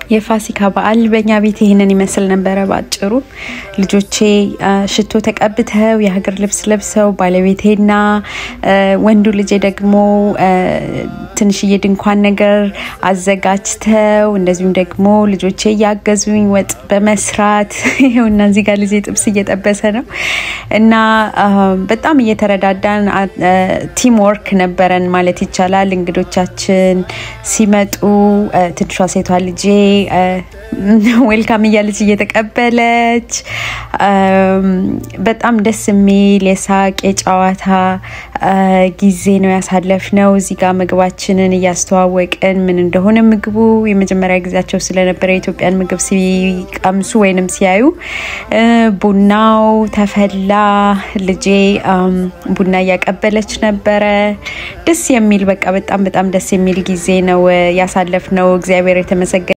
የፋሲካ በዓል በእኛ ቤት ይህንን ይመስል ነበረ። በአጭሩ ልጆቼ ሽቶ ተቀብተው የሀገር ልብስ ለብሰው ባለቤቴና ወንዱ ልጄ ደግሞ ትንሽዬ ድንኳን ነገር አዘጋጅተው እንደዚሁም ደግሞ ልጆቼ እያገዙኝ ወጥ በመስራት ይኸውና እዚህ ጋር ልጄ ጥብስ እየጠበሰ ነው እና በጣም እየተረዳዳን ቲም ወርክ ነበረን ማለት ይቻላል። እንግዶቻችን ሲመጡ ትንሿ ሴቷ ልጄ ዌልካም እያለች እየተቀበለች በጣም ደስ የሚል የሳቅ የጨዋታ ጊዜ ነው ያሳለፍነው። እዚህ ጋር ምግባችንን እያስተዋወቅን ምን እንደሆነ ምግቡ የመጀመሪያ ጊዜያቸው ስለነበረ የኢትዮጵያን ምግብ ሲቀምሱ ወይንም ሲያዩ ቡናው ተፈላ። ልጄ ቡና እያቀበለች ነበረ። ደስ የሚል በቃ በጣም በጣም ደስ የሚል ጊዜ ነው ያሳለፍነው። እግዚአብሔር የተመሰገነ